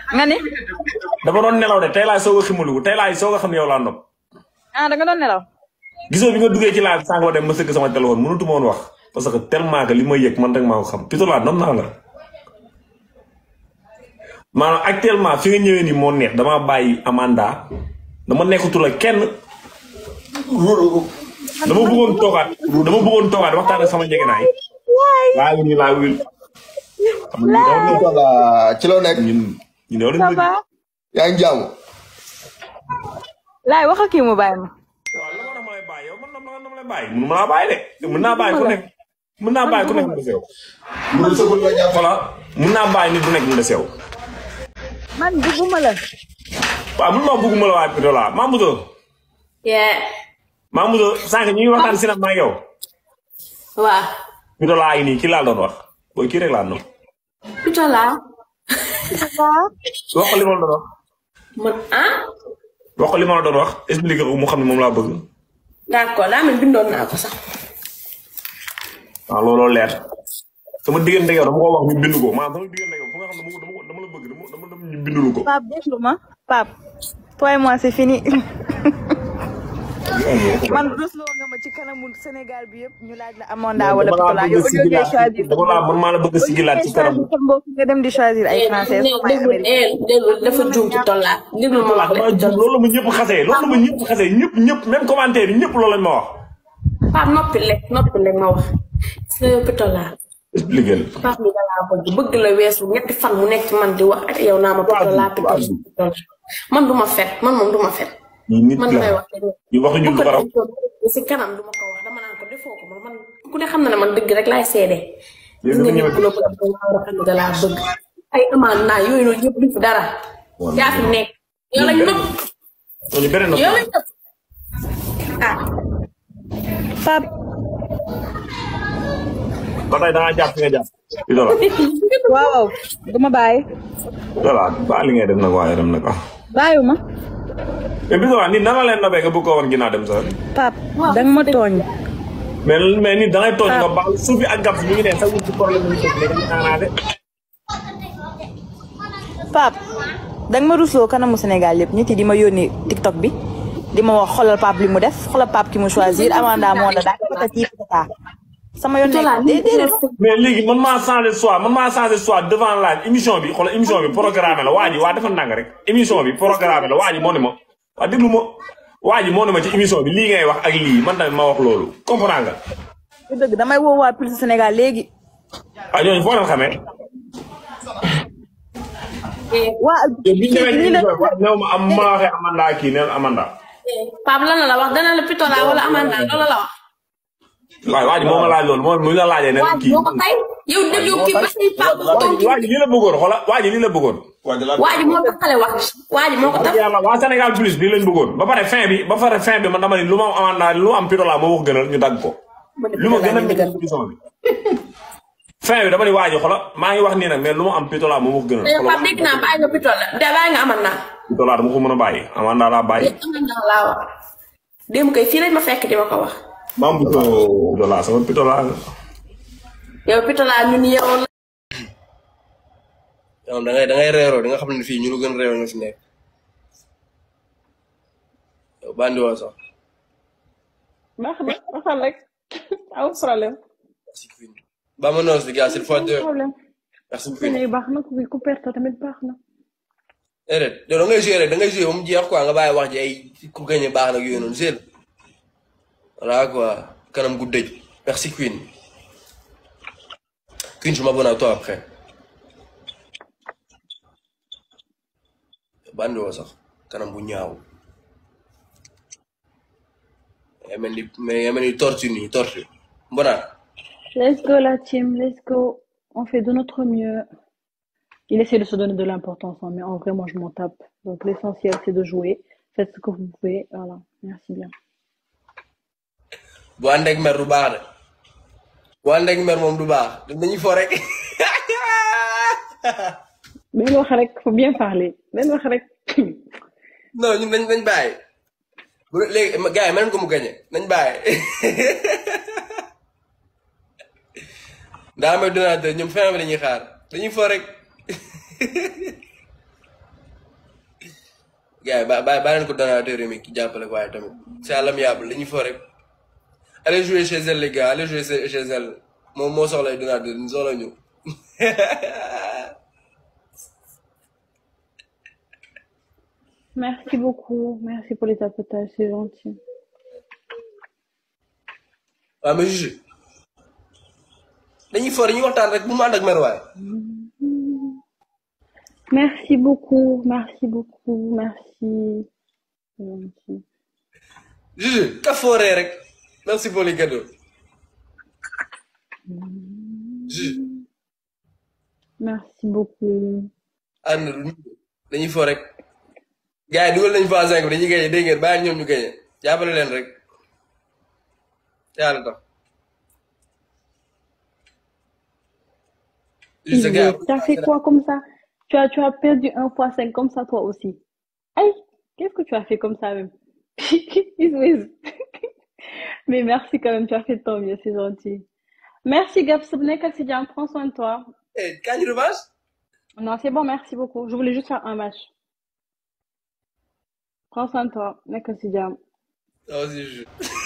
nga ni dama doon nelaw de tey laay soog a ximalu tey laay soog a xam ne yow laa nopp ah da nga doon nelaw gisoo bi nga duggee ci live sànq ba dem ma sëgg sama téléphone mënatuma woon wax parce que tellement que li ma yëg man rek maa ko xam Pito laa nom naa la maanaam actuellement fi nga ñëwee nii moo neex damaa bàyyi Amanda dama nekkatul ak kenn dama bëggoon toogaat dama bëggoon toogaat waxtaan ak sama njëgënaay laa ngi nii laa wil xam nga ñun Pitola ci loo nekk ñun ñun yow ça lañ va yaa ngi jàmm laay wax ak kii mu bàyyi ma waaw la ma dama lay bàyyi yow man dama dama lay bàyyi mënu ma laa bàyyi de mën naa bàyyi ku nekk mën naa bàyyi ku nekk mu des yow mu dul sëgul la jàpp voilà mën naa bàyyi nit bu nekk mu des yow man dugguma la waaw mun ma bëgguma la waaye Pito laa Mamadou Yeah. Mamadou sànq ñu ngi waxtaan si nag maa ngi yow Waaw. Pito laa ngi nii kii laa doon wax booy kii rek laa doon Pito laa. wax ko li ma la doon wax Man ah. wax ko li ma la doon wax expliqué ko mu xam ne moom laa bëgg D'accord daa mel bindoon naa ko sax. waaw looloo leer sama diggante yow dama ko wax ñu bind ko maanaam sama diggante yow fu nga xam ne dama ko dama la bëgg dama dama dama ñu bindulu ko Pape déglu ma Pape toi et moi c'est fini man rusloo nga ma ci kanamu Sénégal bi yëpp ñu laaj la Amonda wala Pito laa yow au lieu ngay choisir dama laa man maa la bëgg a sigilaat ci kanam sa mbokk nga dem di choisir ay français ne déglu eh déglu dafa juum ci tollaa déglu ma wax dama de. jub loolu la ma ñëpp xasee loolu la ma ñëpp xasee ñëpp ñëpp même commentaire yi ñëpp loolu lañ ma wax Pape noppi lekk noppi lekk ma wax. sa Pito laa. expliqué Pape bi da laa bëgg bëgg la weesu ñetti fan mu nekk ci man di wax ak yow naa ma Pito laa Pito laa Pito laa. man du ma fet man moom du ma fet. ñi nit man damay la wax rek. ñu wax ñu bu ko lu baraw defee si kanam du ma ko wax dama naan ko defoo ko man man ku ne xam na ne man dëgg rek laay seede. Yow gis nga nga nit ku la bëgg da nga war a xam ne da laa bëgg. ay amaan naa yooyu noonu yëpp duñ fi dara. yaa fi nekk. yow lañ nëpp ñu beneen yow na lañ nëpp. ah. Pape ba tey da ngaa jàpp fi nga jàpp Pito la waaw waaw du ma bàyyi Pito la ba li ngay def nag waaye dem nag ah bàyyiwu ma mais Pito la nit nan la leen nobee nga bëgg ko woon ginnaaw dem sax Pape danga ma tooñ mais mais nit da ngay tooñ nga baal suuf bi ak gab bi ñu ngi ne sax ci problème ñu teg léegi naa de Pape danga ma rusloo kanamu Sénégal yëpp nit yi di ma yónni TikTok bi di ma wax xoolal Pape li mu def xoolal Pape ki mu choisir Amanda moo la daal patati patata sama yoon Pito laa nekk déedéet mais léegi man maa changé soit man maa changé soit devant la émission bi xoolal émission bi programme la waa ji waa dafa ndànk rek émission bi programme la waa ji moo ne ma waa déglu ma waa ji moo ne ma ci émission bi lii ngay wax ak lii man tamit ma wax loolu comprends nga du dëgg damay woo waa Pulse Sénégal léegi ah ñooñu foo leen xamee waa yow bi ñu demee ci ñi émission la bi wax néew ma am ma waxee Amanda kii neel Amanda Pape lan la la wax dana la Pito laa wala Amanda loolu la wax. waaw waa ji moo ma laaj loolu moo mu la laajee ne waa kii moo ko tay yow dégg yow kii ba say Pape waa ji waa ji lii la bëggoon xoola waa ji lii la bëggoon waa ji moo taxale wax waa ji moo ko tax. yàlla waa Sénégal plus lii lañ bëggoon ba pare fin bi ba pare fin bi man dama ni lu ma am Amanda lu am Pito la moo wax gënal ñu dagg ko lu ma gën a métti ci émission bi fin bi dama ni waa ji xola maa ngi wax nii nag mais lu ma am Pito la moo wax gënal mais Pape dégg naa bàyyi nga Pito la de bàyyi nga Amanda. Pito la dama ko mën a bàyyi Amanda laa bàyyi Amanda laa wax. démb kay fii lañ ma fekk di ma ko wax. maam bu ko Pito la sama Pito la yow Pito laa ñun yow la. yow da ngay da ngay reeroo di nga xam ne fii ñu lu gën réew nga fi nekk yow bandi woo sax baax na waxal rek amul problème merci Queen Vamonos les gars c'est le fois deux problème merci ku Queen ne baax na ku ku perte tamit baax na déedéet yow da ngay joué rek da ngay joué ba mu jeex quoi nga bàyyi wax ji ay ku gagné baax nag yooyu noonu c'est voilà quoi kanam gu dëj merci Queen Queen je m'abonne à toi après bandi woo sax kanam bu ñaaw yaa mel ni mais yaa mel ni tortue nii tortue mbona let's go la team let's go on fait de notre mieux il essaie de se donner de l'importance hein, mais en vrai moi je m'en tape donc l'essentiel c'est de jouer faites ce que vous pouvez voilà merci bien bu ànd ak mer du baax de bu ànd ak mer moom du baax dañuy fo rek benn wax rek faut bien parler benn wax rek non ñun nañ nañ bàyyi bu léegi ma- gars yi mën ko mu gañe nañ bàyyi daa may donateur ñoom fin bi dañuy xaar dañuy fo rek gars yi ba ba bàyyi leen ko donateur mi ki jàppale ko waaye tamit c'est à l'amiable dañuy fo rek allez jouer chez elle les gars allez jouer chez chez elle moom moo soxlay donateur ñu soxla ñu Merci beaucoup. Merci pour les tapotages, c'est gentil. waaw mais juge dañuy fo dañuy waxtaan rek bu mu ànd ak mer waaye Merci beaucoup. Merci beaucoup. Merci. C'est gentil. juge ka fooree rek merci pour les cadeaux juge Merci beaucoup. ànd du dañuy fo rek gars yi dugal nañu fa cinq bi dañuy gañe dégg ngeen bàyyi ñoom ñu gañe jàppale leen rek yàlla tax juge sa gars Isouez, tu as fait quoi comme ça? Tu as, tu as perdu un fois cinq comme ça toi aussi. Aïe, qu'est-ce que tu as fait comme ça même? Isouez. Mais merci quand même, tu as fait de ton mieux, c'est gentil. Merci Gab Sobnek, Sidian, prends soin de toi. eh kañ revanche Non, c'est bon, merci beaucoup. Je voulais juste faire un match. Prends soin de toi, mec, Sidian. non si juge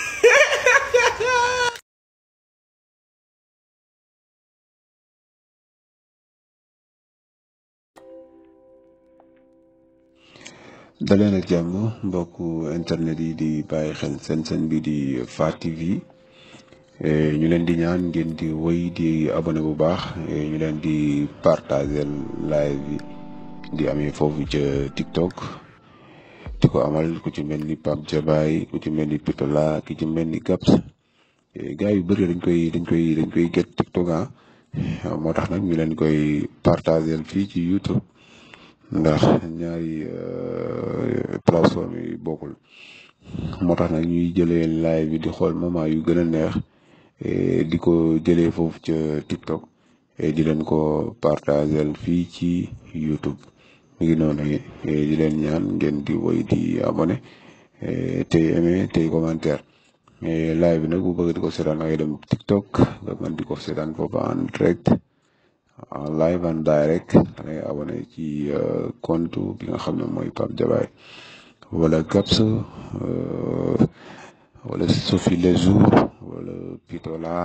daleen ak jàmm mbokku internet yi di bàyyi xel seen seen bi di FA TV Eh, ñu leen di ñaan ngeen di woy di abonné bu baax eh, ñu leen di partager live bi di amee foofu ca TikTok di ko amal ku ci mel ni Pape Jabaay ku ci mel ni Pitola ki ci mel ni Gaps Eh, gars yu bëri dañ koy dañ koy dañ koy get TikTok ah moo tax nag ñu leen koy partager fii ci YouTube ndax ñaari euh, plateforme yi bokkul moo tax nag ñuy jëlee live bi di xool moment yu gën a neex eh, di ko jëlee foofu ca TikTok eh, di leen ko partager fii ci YouTube mi ngi noonu eh, di leen ñaan ngeen di woy di abonné eh, tey aimé tey commentaire eh, live bi nag bu bëgg di ko seetaan da ngay dem TikTok nga mën di ko seetaan foofu en direct en live en direct da ngay abonné ci euh, compte bi nga xam ne mooy Pape Jabaay wala Gaps euh, wala Sophie les jours wala Pitola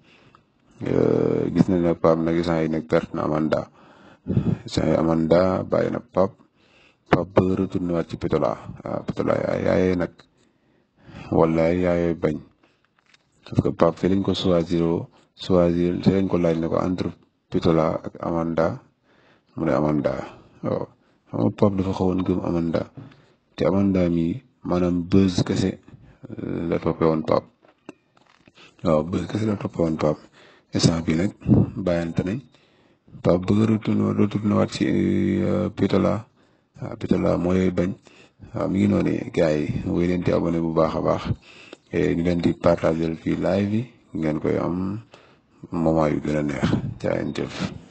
euh, gis nañ ne Pape nag instant yi nag perte na Amanda instant yi Amanda bàyyi na Pape Pape bëgg retourné waat ci Pitola waaw Pitola yaay yaayee nag wala yaayee bañ parce que Pape fi lañ ko choisir choisir fi lañ ko laaj ne ko entre Pitola ak Amanda mu ne Amanda waaw xam nga Pape dafa xawoon gëm Amanda te Amanda mi maanaam buzz kese euh, la toppee woon Pape waaw buzz kese la toppee woon Pape instant bi nag bàyyante nañ Pape bëgg a retourné retourné waat ci euh, Pitola waaw Pitola mooy bañ waaw mi ngi noonu gars yi woy leen di abonné bu baax a baax et ñu leen di partager fii live yi ngeen koy am moment yu gën a neex jaa ngeen jëf